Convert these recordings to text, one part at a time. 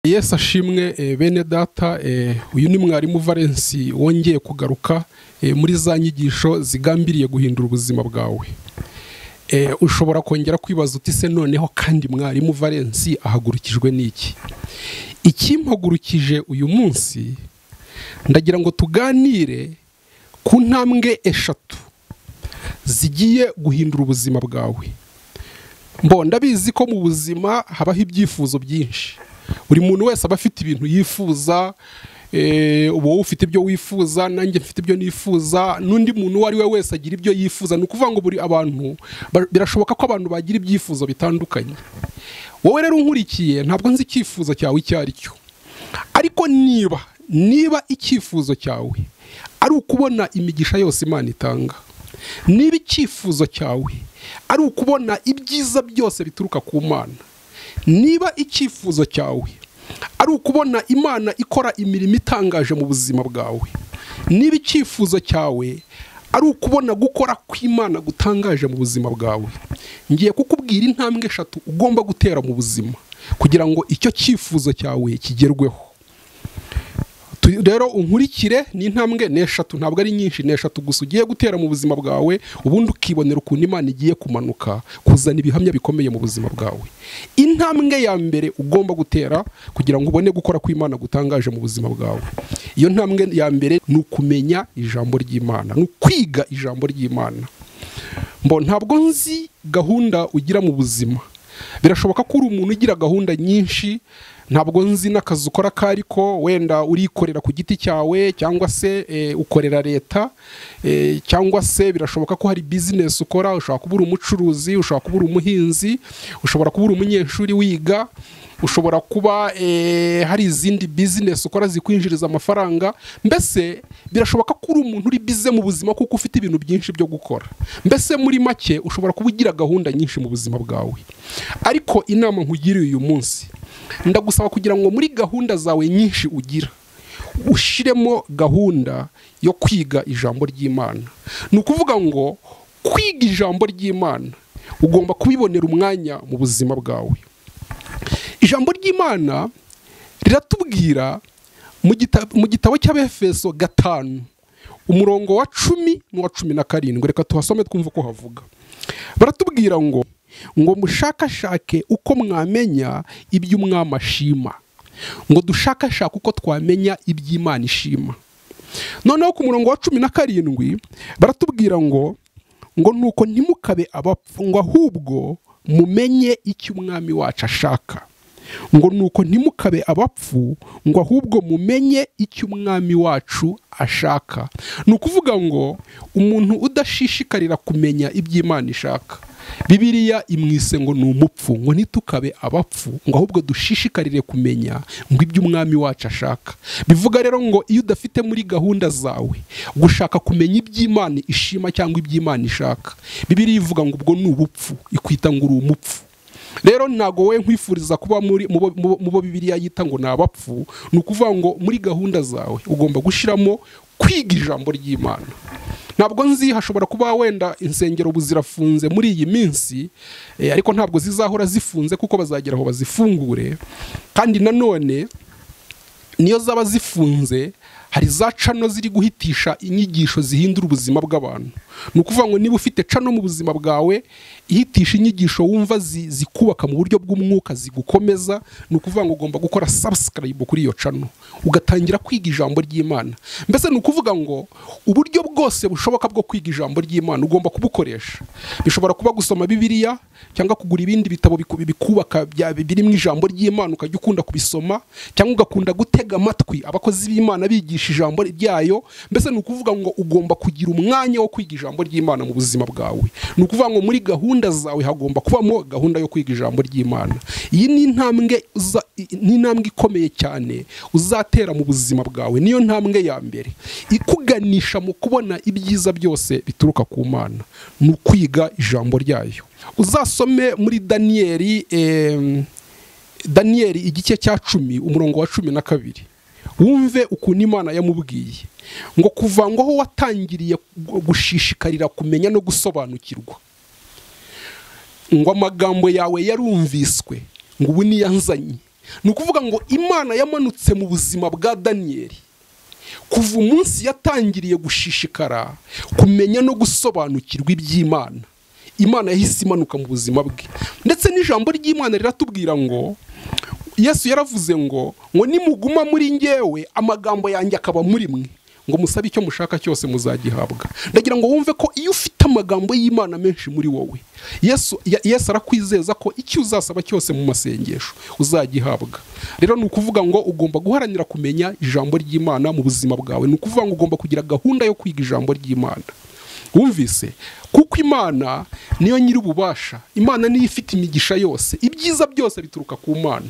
yesu ashimwe bene data uyu ni mwarimu valensi wongeye kugaruka muri za nyigisho zigambiriye guhindura ubuzima bwawe ushobora kongera kwibaza uti se noneho kandi mwarimu valensi ahagurukijwe n'iki ikimpagurukije uyu munsi ndagira ngo tuganire ku ntambwe eshatu zigiye guhindura ubuzima bwawe ndabizi ko mu buzima habaho ibyifuzo byinshi buri muntu wese aba afite ibintu yifuza uba wowe ufite ibyo wifuza nanjye mfite ibyo nifuza n'undi muntu uwo ari we wese agira ibyo yifuza ni ukuvuga ngo buri abantu birashoboka ko abantu bagira ibyifuzo bitandukanye wowe rero unkurikiye ntabwo nzi icyifuzo cyawe icyo ari cyo ariko niba niba icyifuzo cyawe ari ukubona imigisha yose imana itanga niba icyifuzo cyawe ari ukubona ibyiza byose bituruka ku mana niba icyifuzo cyawe ari ukubona imana ikora imirimo itangaje mu buzima bwawe niba icyifuzo cyawe ari ukubona gukora kw'imana gutangaje mu buzima bwawe ngiye kukubwira intambwe eshatu ugomba gutera mu buzima kugira ngo icyo cyifuzo cyawe kigerweho rero unkurikire ni intambwe n'eshatu ntabwo ari nyinshi n'eshatu gusa ugiye gutera mu buzima bwawe ubundi ukibonera ukuntu imana igiye kumanuka kuzana ibihamya bikomeye mu buzima bwawe intambwe ya mbere ugomba gutera kugira ngo ubone gukora kw'imana gutangaje mu buzima bwawe iyo ntambwe ya mbere ni ukumenya ijambo ry'imana ni ukwiga ijambo ry'imana mbo ntabwo nzi gahunda ugira mu buzima birashoboka ko uri umuntu ugira gahunda nyinshi ntabwo nzi n'akazi ukora ko ariko wenda urikorera ku giti cyawe cyangwa se ukorera leta cyangwa se birashoboka ko hari bizinesi ukora ushobora kuba uri umucuruzi ushobora kuba uri umuhinzi ushobora kuba uri umunyeshuri wiga ushobora kuba hari izindi bizinesi ukora zikwinjiriza amafaranga mbese birashoboka ko uri umuntu uri bize mu buzima kuko ufite ibintu byinshi byo gukora mbese muri make ushobora kuba ugira gahunda nyinshi mu buzima bwawe ariko inama nkugiriye uyu munsi ndagusaba kugira ngo muri gahunda zawe nyinshi ugira ushyiremo gahunda yo kwiga ijambo ry'imana ni ukuvuga ngo kwiga ijambo ry'imana ugomba kubibonera umwanya mu buzima bwawe ijambo ry'imana riratubwira mu gitabo cy'abefeso gatanu umurongo wa cumi n'uwa cumi na karindwi reka tuhasome twumve uko havuga baratubwira ngo ngo mushakashake uko mwamenya ibyo umwami ashima ngo dushakashake uko twamenya iby'imana ishima noneho ku murongo wa cumi na karindwi baratubwira ngo ngo nuko ntimukabe abapfu ngo ahubwo mumenye icyo umwami wacu ashaka ngo nuko ntimukabe abapfu ngo ahubwo mumenye icyo umwami wacu ashaka ni ukuvuga ngo umuntu udashishikarira kumenya iby'imana ishaka bibiriya imwise ngo ni umupfu ngo ntitukabe abapfu ngo ahubwo dushishikarire kumenya ngo ibyo umwami wacu ashaka bivuga rero ngo iyo udafite muri gahunda zawe gushaka kumenya iby'imana ishima cyangwa iby'imana ishaka bibiriya ivuga ngo ubwo ni ubupfu ikwita ngo uri umupfu rero ntago we nkwifuriza kuba mu bo bibiriya yita ngo ni abapfu ni ukuvuga ngo muri gahunda zawe ugomba gushyiramo kwiga ijambo ry'imana ntabwo nzi hashobora kuba wenda insengero ubu zirafunze muri iyi minsi ariko ntabwo zizahora zifunze kuko bazagera aho bazifungure kandi nanone niyo zaba zifunze hari za cano ziri guhitisha inyigisho zihindura ubuzima bw'abantu ni ukuvuga ngo niba ufite cano mu buzima bwawe ihitisha inyigisho wumva zikubaka mu buryo bw'umwuka zigukomeza ni ukuvuga ngo ugomba gukora sabusikarayibu kuri iyo cano ugatangira kwiga ijambo ry'imana mbese ni ukuvuga ngo uburyo bwose bushoboka bwo kwiga ijambo ry'imana ugomba kubukoresha bishobora kuba gusoma bibiriya cyangwa kugura ibindi bitabo bikubaka birimo ijambo ry'imana ukajya ukunda kubisoma cyangwa ugakunda gutega amatwi abakozi b'imana bigisha ijambo ryayo mbese ni ukuvuga ngo ugomba kugira umwanya wo kwiga ijambo ry'imana mu buzima bwawe ni ukuvuga ngo muri gahunda zawe hagomba kubamo gahunda yo kwiga ijambo ry'imana iyi ni intambwe n'intambwe ikomeye cyane uzatera mu buzima bwawe niyo ntambwe ya mbere ikuganisha mu kubona ibyiza byose bituruka ku mana ni ukwiga ijambo ryayo uzasome muri daniyeli daniyeli igice cya cumi umurongo wa cumi na kabiri wumve ukuntu imana yamubwiye ngo kuva ngo aho watangiriye gushishikarira kumenya no gusobanukirwa ngo amagambo yawe yarumviswe ngo ubu niyanzanye ni ukuvuga ngo imana yamanutse mu buzima bwa daniyeli kuva umunsi yatangiriye gushishikara kumenya no gusobanukirwa iby'imana imana yahise imanuka mu buzima bwe ndetse n'ijambo ry'imana riratubwira ngo yesu yaravuze ngo ngo nimuguma muri ngewe amagambo yanjye akaba muri mwe ngo musabe icyo mushaka cyose muzagihabwa ndagira ngo wumve ko iyo ufite amagambo y'imana menshi muri wowe yesu ya- yesu arakwizeza ko icyo uzasaba cyose mu masengesho uzagihabwa rero ni ukuvuga ngo ugomba guharanira kumenya ijambo ry'imana mu buzima bwawe ni ukuvuga ngo ugomba kugira gahunda yo kwiga ijambo ry'imana wumvise kuko imana niyo nyir'ububasha imana niyo ifite imigisha yose ibyiza byose bituruka ku mana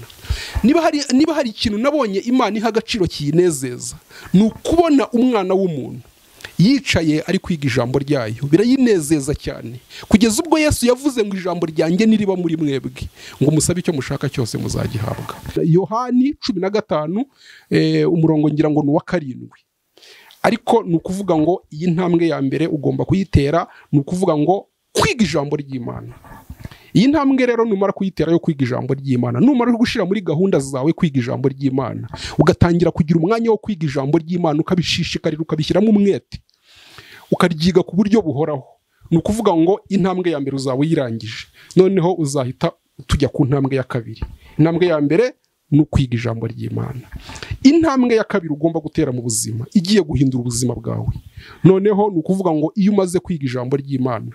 niba hari niba hari ikintu nabonye imana iha agaciro kiyinezeza ni ukubona umwana w'umuntu yicaye ari kwiga ijambo ryayo birayinezeza cyane kugeza ubwo yesu yavuze ngo ijambo ryanjye niriba muri mwebwe ngo musabe icyo mushaka cyose muzagihabwa yohani cumi na gatanu eh, umurongo ngira ngo ni uwa karindwi ariko ni ukuvuga ngo iyi ntambwe ya mbere ugomba kuyitera ni ukuvuga ngo kwiga ijambo ry'imana iyi ntambwe rero numara kuyitera yo kwiga ijambo ry'imana numara gushyira muri gahunda zawe kwiga ijambo ry'imana ugatangira kugira umwanya wo kwiga ijambo ry'imana ukabishishikarira ukabishyiramo umwete ukaryiga ku buryo buhoraho ni ukuvuga ngo intambwe ya mbere uzaba uyirangije noneho uzahita tujya ku ntambwe ya kabiri intambwe ya mbere ni ukwiga ijambo ry'imana intambwe ya kabiri ugomba gutera mu buzima igiye guhindura ubuzima bwawe noneho ni ukuvuga ngo iyo umaze kwiga ijambo ry'imana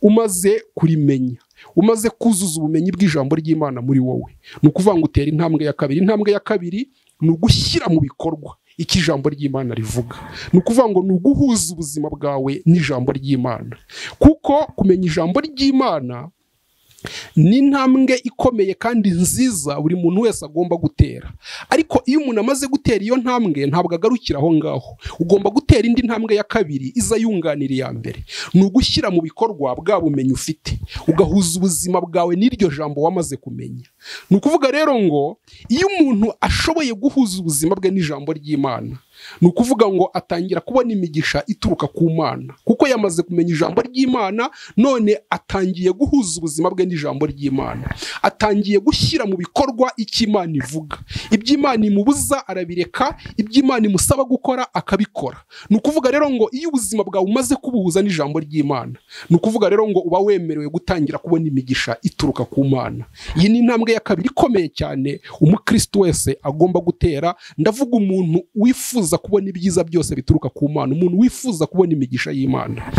umaze kurimenya umaze kuzuza ubumenyi bw'ijambo ry'imana muri wowe ni ukuvuga ngo utera intambwe ya kabiri intambwe ya kabiri ni ugushyira mu bikorwa icyo ijambo ry'imana rivuga ni ukuvuga ngo ni uguhuza ubuzima bwawe n'ijambo ry'imana kuko kumenya ijambo ry'imana ni intambwe ikomeye kandi nziza buri muntu wese agomba gutera ariko iyo umuntu amaze gutera iyo ntambwe ntabwo agarukira aho ngaho ugomba gutera indi ntambwe ya kabiri iza yunganira iya mbere ni ugushyira mu bikorwa bwa bumenyi ufite ugahuza ubuzima bwawe n'iryo jambo wamaze kumenya ni ukuvuga rero ngo iyo umuntu ashoboye guhuza ubuzima bwe n'ijambo ry'imana ni ukuvuga ngo atangira kubona imigisha ituruka ku mana kuko yamaze kumenya ijambo ry'imana none atangiye guhuza ubuzima bwe n'ijambo ry'imana atangiye gushyira mu bikorwa icyo imana ivuga ibyo imana imubuza arabireka ibyo imana imusaba gukora akabikora ni ukuvuga rero ngo iyo ubuzima bwawe umaze kubuhuza n'ijambo ry'imana ni ukuvuga rero ngo uba wemerewe gutangira kubona imigisha ituruka ku mana iyi ni intambwe ya kabiri ikomeye cyane umukristo wese agomba gutera ndavuga umuntu wifuza kubona ibyiza byose bituruka ku mana umuntu wifuza kubona imigisha y'imana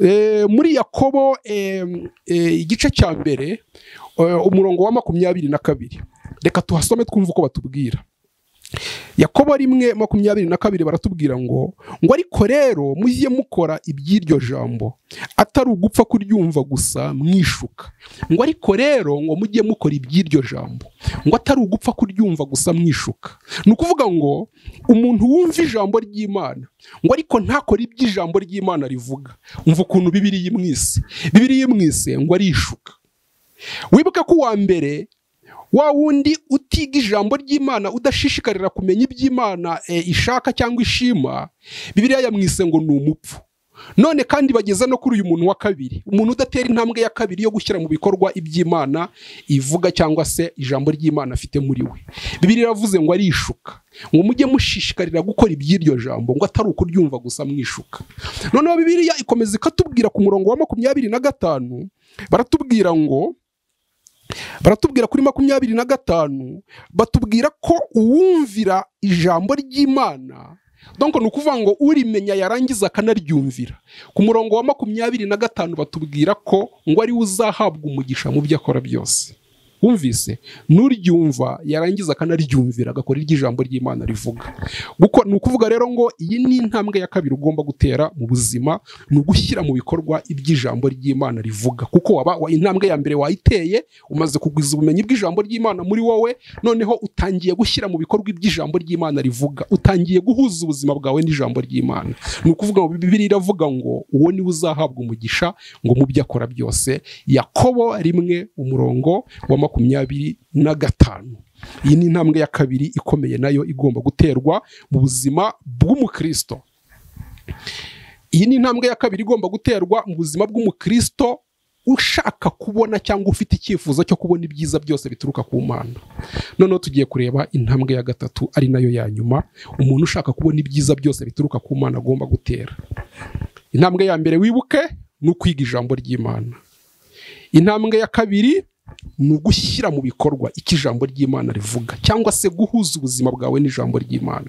Eh, muri yakobo eh, eh, igice cya mbere eh, umurongo wa makumyabiri na kabiri reka tuhasome twumve uko batubwira yakobo rimwe makumyabiri na kabiri baratubwira ngo ngo ariko rero mujye mukora iby'iryo jambo atari ugupfa kuryumva gusa mwishuka ngo ariko rero ngo mujye mukora iby'iryo jambo ngo atari ugupfa kuryumva gusa mwishuka ni ukuvuga ngo umuntu wumva ijambo ry'imana ngo ariko ntakore iby'ijambo ry'imana rivuga umva ukuntu bibiri yimwise bibiri yimwise ngo arishuka wibuke ko uwa mbere wa wundi utiga ijambo ry'imana udashishikarira kumenya iby'imana eh, ishaka cyangwa ishima bibiliya yamwise ngo ni umupfu none kandi bageza no kuri uyu muntu wa kabiri umuntu udatera intambwe ya kabiri yo gushyira mu bikorwa iby'imana ivuga cyangwa se ijambo ry'imana afite muri we bibiliya iravuze ngo arishuka ngo mujye mushishikarira gukora iby'iryo jambo ngo atari ukuryumva gusa mwishuka noneho bibiliya ikomeza ikatubwira ku murongo wa makumyabiri na gatanu baratubwira ngo baratubwira kuri makumyabiri na gatanu batubwira ko uwumvira ijambo ry'imana donko ni ukuvuga ngo urimenya yarangiza akanaryumvira ku murongo wa makumyabiri na gatanu batubwira ko ngo ariwe uzahabwa umugisha mu byo akora byose wumvise n'uryumva yarangiza akanaryumvira agakora iryo ijambo ry'imana rivuga Guko, ni ukuvuga rero ngo iyi ni intambwe ya kabiri ugomba gutera mu buzima ni ugushyira mu bikorwa iby'ijambo ry'imana rivuga kuko waba wa- intambwe ya mbere wayiteye umaze kugwiza ubumenyi bw'ijambo ry'imana muri wowe noneho utangiye gushyira mu bikorwa iby'ijambo ry'imana rivuga utangiye guhuza ubuzima bwawe n'ijambo ry'imana ni ukuvuga ngo bibiri iravuga ngo uwo niwe uzahabwa umugisha ngo mu byo akora byose yakobo rimwe umurongo wa makumyabiri na gatanu iyi ni intambwe ya kabiri ikomeye nayo igomba guterwa mu buzima bw'umukristo iyi ni intambwe ya kabiri igomba guterwa mu buzima bw'umukristo ushaka kubona cyangwa ufite icyifuzo cyo kubona ibyiza byose bituruka ku mana noneho tugiye kureba intambwe ya gatatu ari nayo ya nyuma umuntu ushaka kubona ibyiza byose bituruka ku mana agomba gutera intambwe ya mbere wibuke ni ukwiga ijambo ry'imana intambwe ya kabiri ni ugushyira mu bikorwa icyo ijambo ry'imana rivuga cyangwa se guhuza ubuzima bwawe n'ijambo ry'imana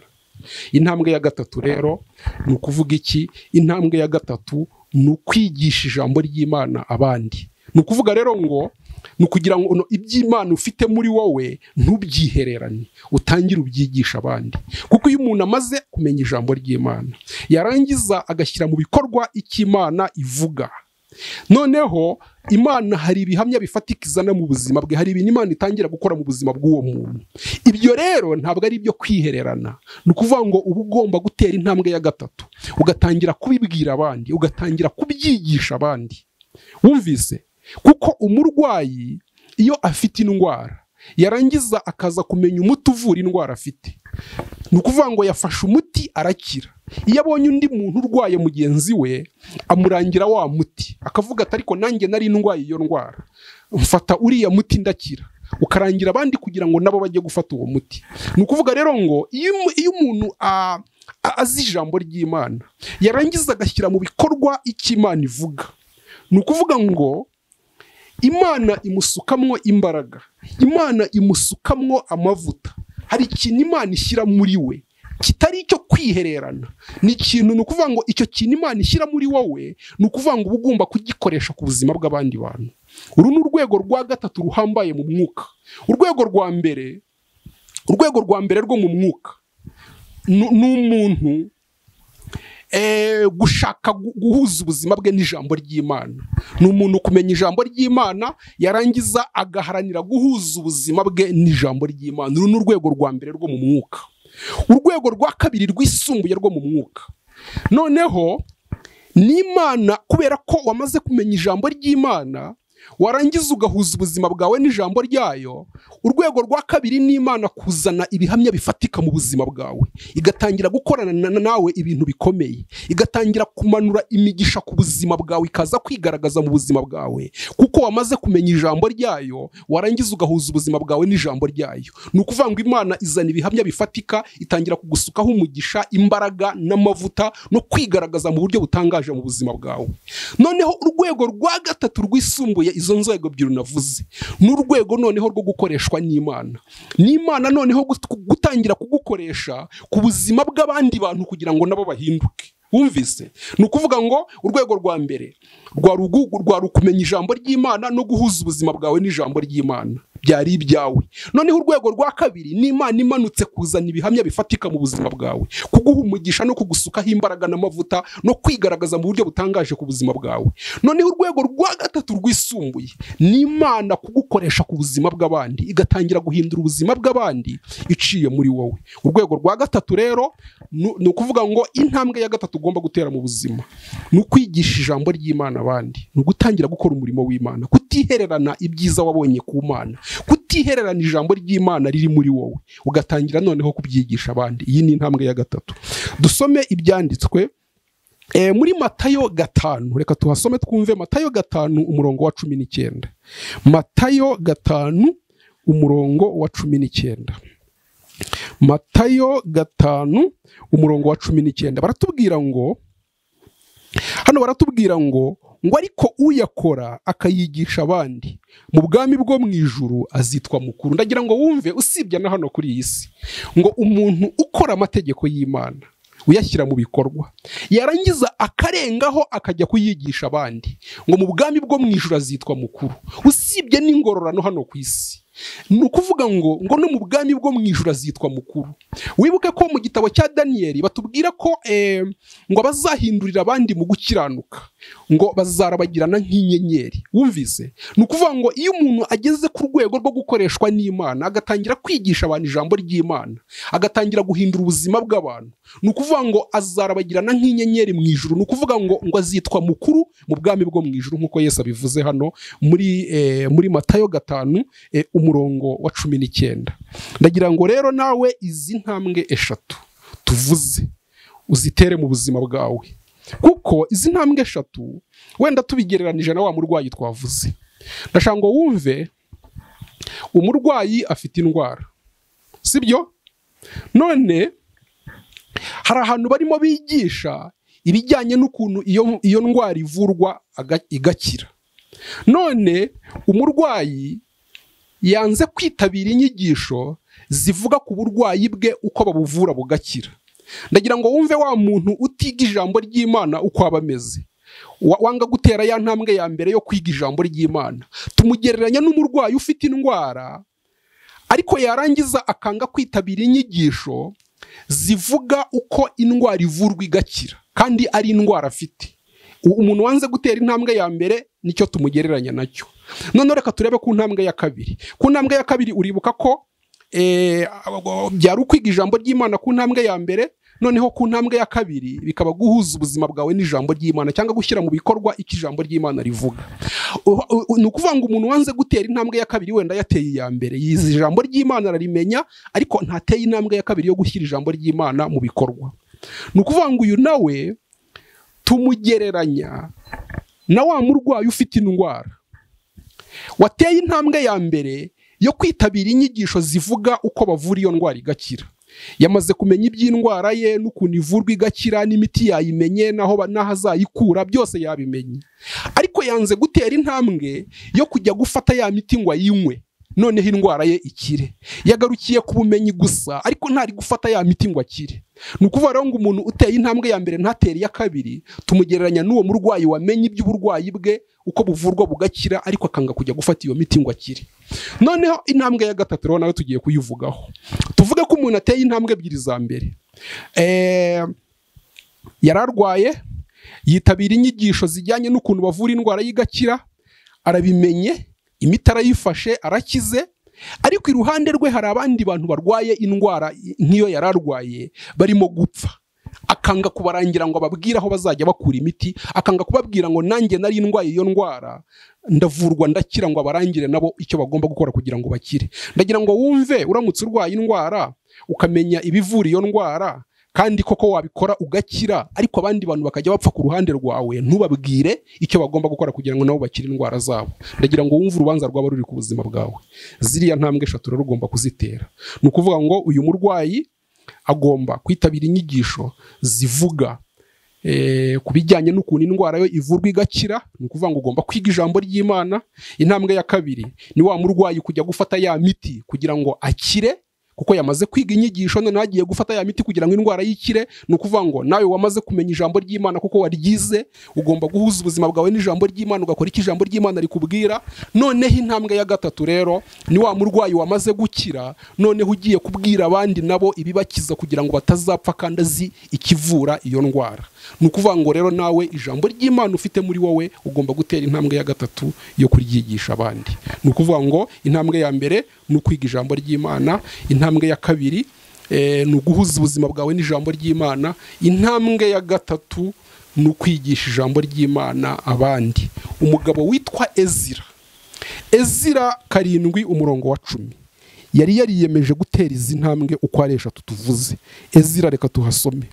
intambwe ya gatatu rero ni ukuvuga iki intambwe ya gatatu ni ukwigisha ijambo ry'imana abandi ni ukuvuga rero ngo ni ukugira ngo iby'imana ufite muri wowe ntubyihererane utangire ubyigisha abandi kuko iyo umuntu amaze kumenya ijambo ry'imana yarangiza agashyira mu bikorwa icyo imana ivuga noneho imana hari ibihamya bifatika izana mu buzima bwe hari ibintu imana itangira gukora mu buzima bw'uwo muntu ibyo rero ntabwo ari ibyo kwihererana ni ukuvuga ngo uba ugomba gutera intambwe ya gatatu ugatangira kubibwira abandi ugatangira kubyigisha abandi wumvise kuko umurwayi iyo afite indwara yarangiza akaza kumenya umuti uvura indwara afite ni ukuvuga ngo yafashe umuti arakira iyo abonye undi muntu urwaye mugenzi we amurangira wa muti akavuga ati ariko nanjye nari ndwaye iyo ndwara mfata uriya muti ndakira ukarangira abandi kugira ngo nabo bajye gufata uwo muti ni ukuvuga rero ngo iyo iyo umuntu azi ijambo ry'imana yarangiza agashyira mu bikorwa icyo imana ivuga ni ukuvuga ngo imana imusukamwo imbaraga imana imusukamwo amavuta hari ikintu imana ishyira muri we kitari icyo kwihererana ni ikintu ni ukuvuga ngo icyo kintu imana ishyira muri wowe ni ukuvuga ngo uba ugomba kugikoresha ku buzima bw'abandi bantu uru ni urwego rwa gatatu ruhambaye mu mwuka urwego rwa mbere urwego rwa mbere rwo mu mwuka ni umuntu gushaka guhuza ubuzima bwe n'ijambo ry'imana ni umuntu kumenya ijambo ry'imana yarangiza agaharanira guhuza ubuzima bwe n'ijambo ry'imana uru ni urwego rwa mbere rwo mu mwuka urwego rwa kabiri rwisumbuye rwo mu mwuka noneho n'imana kubera ko wamaze kumenya ijambo ry'imana warangiza ugahuza ubuzima bwawe n'ijambo ryayo urwego rwa kabiri n'imana kuzana ibihamya bifatika mu buzima bwawe igatangira gukorana nawe ibintu bikomeye igatangira kumanura imigisha ku buzima bwawe ikaza kwigaragaza mu buzima bwawe kuko wamaze kumenya ijambo ryayo warangiza ugahuza ubuzima bwawe n'ijambo ryayo ni ukuvuga ngo imana izana ibihamya bifatika itangira kugusukaho umugisha imbaraga n'amavuta no kwigaragaza mu buryo butangaje mu buzima bwawe noneho urwego rwa gatatu rwisumbuye izo nzego ebyiri navuze ni urwego noneho rwo gukoreshwa n'imana n'imana noneho gutangira kugukoresha ku buzima bw'abandi bantu kugira ngo nabo bahinduke wumvise ni ukuvuga ngo urwego rwa mbere rwari ukumenya ijambo ry'imana no guhuza ubuzima bwawe n'ijambo ry'imana byari ibyawe noneho urwego rwa kabiri ni imana imanutse kuzana ibihamya bifatika mu buzima bwawe kuguha umugisha no kugusukaho imbaraga n'amavuta no kwigaragaza mu buryo butangaje ku buzima bwawe noneho urwego rwa gatatu rwisumbuye ni imana kugukoresha ku buzima bw'abandi igatangira guhindura ubuzima bw'abandi iciye muri wowe urwego rwa gatatu rero ni ukuvuga ngo intambwe ya gatatu ugomba gutera mu buzima ni ukwigisha ijambo ry'imana abandi ni ugutangira gukora umurimo w'imana kutihererana ibyiza wabonye ku mana kutihererana ijambo ry'imana riri muri wowe ugatangira noneho kubyigisha abandi iyi ni intambwe ya gatatu dusome ibyanditswe muri matayo gatanu reka tuhasome twumve matayo gatanu umurongo wa cumi n'icyenda matayo gatanu umurongo wa cumi n'icyenda matayo gatanu umurongo wa cumi n'icyenda baratubwira ngo hano baratubwira ngo ngo ariko uyakora akayigisha abandi mu bwami bwo mu ijuru azitwa mukuru ndagira ngo wumve usibye na hano kuri iyi si ngo umuntu ukora amategeko y'imana uyashyira mu bikorwa yarangiza akarengaho akajya kuyigisha abandi ngo mu bwami bwo mu ijuru azitwa mukuru usibye n'ingororano hano ku isi ni ukuvuga ngo ngo no mu bwami bwo mu ijoro azitwa mukuru wibuke ko mu gitabo cya daniyeli batubwira ko ngo abazahindurira abandi mu gukiranuka ngo bazarabagirana nk'inyenyeri wumvise ni ukuvuga ngo iyo umuntu ageze ku rwego rwo gukoreshwa n'imana agatangira kwigisha abantu ijambo ry'imana agatangira guhindura ubuzima bw'abantu ni ukuvuga ngo azarabagirana nk'inyenyeri mu ijoro ni ukuvuga ngo ngo azitwa mukuru mu bwami bwo mu ijoro nk'uko yesi abivuze hano muri muri matayo gatanu umurongo wa cumi n'icyenda ndagira ngo rero nawe izi ntambwe eshatu tuvuze uzitere mu buzima bwawe kuko izi ntambwe eshatu wenda tubigereranije na wa murwayi twavuze ndashaka ngo wumve umurwayi afite indwara sibyo none hari ahantu barimo bigisha ibijyanye n'ukuntu iyo iyo ndwara ivurwa aga- igakira none umurwayi yanze kwitabira inyigisho zivuga ku burwayi bwe uko babuvura bugakira ndagira ngo wumve wa muntu utiga ijambo ry'imana uko aba ameze Wa- wanga gutera ya ntambwe ya mbere yo kwiga ijambo ry'imana tumugereranya n'umurwayi ufite indwara ariko yarangiza akanga kwitabira inyigisho zivuga uko indwara ivurwa igakira kandi ari indwara afite U- umuntu wanze gutera intambwe ya mbere nicyo tumugereranya nacyo noneho reka turebe ku ntambwe ya kabiri ku ntambwe ya kabiri uribuka ko eh, byari ukwiga ijambo ry'imana ku ntambwe ya mbere noneho ku ntambwe ya kabiri bikaba guhuza ubuzima bwawe n'ijambo ry'imana cyangwa gushyira mu bikorwa icyo ijambo ry'imana rivuga U- u- ni ukuvuga ngo umuntu wanze gutera intambwe ya kabiri wenda yateye iya mbere yize ijambo ry'imana ararimenya ariko ntateye intambwe ya kabiri yo gushyira ijambo ry'imana mu bikorwa ni ukuvuga ngo uyu nawe tumugereranya na wa murwayi ufite indwara wateye intambwe ya mbere yo kwitabira inyigisho zivuga uko bavura iyo ndwara igakira yamaze kumenya iby'indwara ye n'ukuntu ivurwa igakira n'imiti yayimenye n'aho ba- n'aho azayikura byose yabimenye ariko yanze gutera intambwe yo kujya gufata ya miti ngo ayinywe noneho indwara ye ikire yagarukiye ku bumenyi gusa ariko ntari gufata ya miti ngo akire ni ukuvuga rero ngo umuntu uteye intambwe ya mbere ntatere iya kabiri tumugereranya n'uwo murwayi wamenye iby'uburwayi bwe uko buvurwa bugakira ariko akanga kujya gufata iyo miti ngo akire noneho intambwe ya gatatu rero nawe tugiye kuyivugaho tuvuge ko umuntu ateye intambwe ebyiri za mbere Eh, yari arwaye yitabira inyigisho zijyanye n'ukuntu bavura indwara y'igakira arabimenye imiti arayifashe arakize ariko iruhande rwe hari abandi bantu barwaye indwara nk'iyo yari arwaye barimo gupfa akanga kubarangira ngo ababwire aho bazajya bakura imiti akanga kubabwira ngo nanjye nari ndwaye iyo ndwara ndavurwa ndakira ngo abarangire nabo icyo bagomba gukora kugira ngo bakire ndagira ngo wumve uramutse urwaye indwara ukamenya ibivura iyo ndwara kandi koko wabikora ugakira ariko abandi bantu bakajya bapfa ku ruhande rwawe ntubabwire icyo bagomba gukora kugira ngo nabo bakire indwara zabo ndagira ngo wumve urubanza rwaba ruri ku buzima bwawe ziriya ntambwe eshatu rero ugomba kuzitera ni ukuvuga ngo uyu murwayi agomba kwitabira inyigisho zivuga eh, ku bijyanye n'ukuntu indwara yo ivurwa igakira ni ukuvuga ngo ugomba kwiga ijambo ry'imana intambwe ya kabiri ni wa murwayi kujya gufata ya miti kugira ngo akire kuko yamaze kwiga inyigisho noneho agiye gufata ya miti kugira ngo indwara yikire ni ukuvuga ngo nawe wamaze kumenya ijambo ry'imana kuko waryize ugomba guhuza ubuzima bwawe n'ijambo ry'imana ugakora icyo ijambo ry'imana rikubwira noneho intambwe ya gatatu rero ni wa murwayi wamaze gukira noneho ugiye kubwira abandi nabo ibibakiza kugira ngo batazapfa kandi azi ikivura iyo ndwara ni ukuvuga ngo rero nawe ijambo ry'imana ufite muri wowe ugomba gutera intambwe ya gatatu yo kuryigisha abandi ni ukuvuga ngo intambwe ya mbere ni ukwiga ijambo ry'imana intambwe ya kabiri eh, ni uguhuza ubuzima bwawe n'ijambo ry'imana intambwe ya gatatu ni ukwigisha ijambo ry'imana abandi umugabo witwa ezira ezira karindwi umurongo wa cumi yari yariyemeje gutera izi ntambwe uko ari eshatu tuvuze ezira reka tuhasome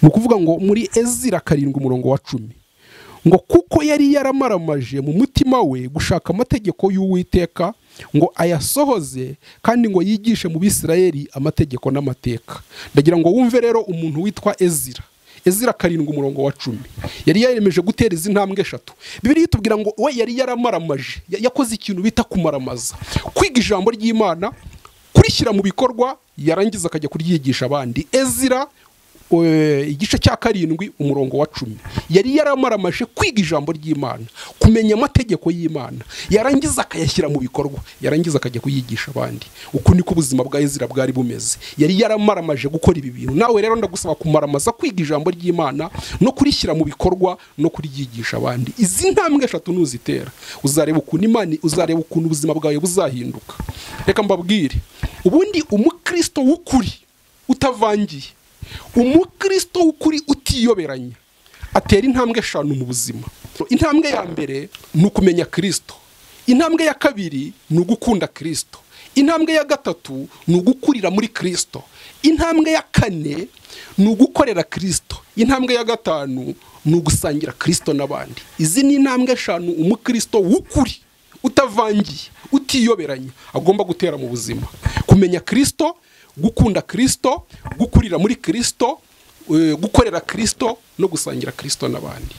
ni ukuvuga ngo muri ezira karindwi umurongo wa cumi ngo kuko yari yaramaramaje mu mutima we gushaka amategeko y'uwiteka ngo ayasohoze kandi ngo yigishe mu bisirayeli amategeko n'amateka ndagira ngo wumve rero umuntu witwa ezira ezira karindwi umurongo wa cumi yari yaremeje gutera izi ntambwe eshatu bibiri itubwira ngo we yari yaramaramaje ya- yakoze ikintu bita kumaramaza kwiga ijambo ry'imana kurishyira mu bikorwa yarangiza akajya kuryigisha abandi ezira eh, igice cya karindwi umurongo wa cumi yari yaramaramaje kwiga ijambo ry'imana kumenya amategeko y'imana yarangiza akayashyira mu bikorwa yarangiza akajya kuyigisha abandi uku niko ubuzima bwa ezira bwari bumeze yari yaramaramaje gukora ibi bintu nawe rero ndagusaba kumaramaza kwiga ijambo ry'imana no kurishyira mu bikorwa no kuryigisha abandi izi ntambwe eshatu nuzitera uzareba ukuntu imana uzareba ukuntu ubuzima bwawe buzahinduka reka mbabwire ubundi umukristo w'ukuri utavangiye umukristo w'ukuri utiyoberanya atera intambwe eshanu mu buzima intambwe ya mbere ni ukumenya kirisito intambwe ya kabiri ni ugukunda kirisito intambwe ya gatatu ni ugukurira muri kirisito intambwe ya kane ni ugukorera kirisito intambwe ya gatanu ni ugusangira kirisito n'abandi izi ni intambwe eshanu umukirisito w'ukuri utavangiye utiyoberanya agomba gutera mu buzima kumenya kirisito gukunda kirisito gukurira muri kirisito eh, gukorera kirisito no gusangira kirisito n'abandi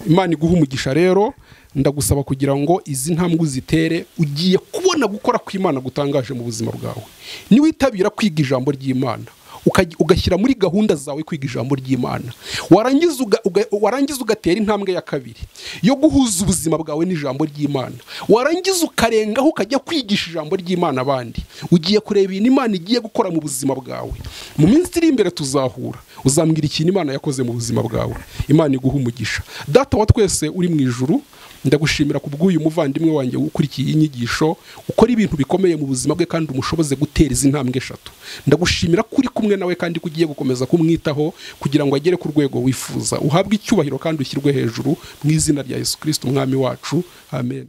imana iguha umugisha rero ndagusaba kugira ngo izi ntambwe uzitere ugiye kubona gukora kw'imana gutangaje mu buzima bwawe niwitabira kwiga ijambo ry'imana ukaj- ugashyira muri gahunda zawe kwiga ijambo ry'imana warangiza uga- uga- warangiza ugatera intambwe ya kabiri yo guhuza ubuzima bwawe n'ijambo ry'imana warangiza ukarengaho ukajya kwigisha ijambo ry'imana abandi ugiye kureba ibintu imana igiye gukora mu buzima bwawe mu minsi iri imbere tuzahura uzambwira ikintu imana yakoze mu buzima bwawe imana iguha umugisha data wa twese uri mu ijuru ndagushimira ku bw'uyu muvandimwe wanjye ukurikiye iyi nyigisho ukora ibintu bikomeye mu buzima bwe kandi umushoboze gutera izi ntambwe eshatu ndagushimira ko uri kumwe nawe kandi ko ugiye gukomeza kumwitaho kugira ngo agere ku rwego wifuza uhabwe icyubahiro kandi ushyirwe hejuru mu izina rya yesu kirisiti umwami wacu amen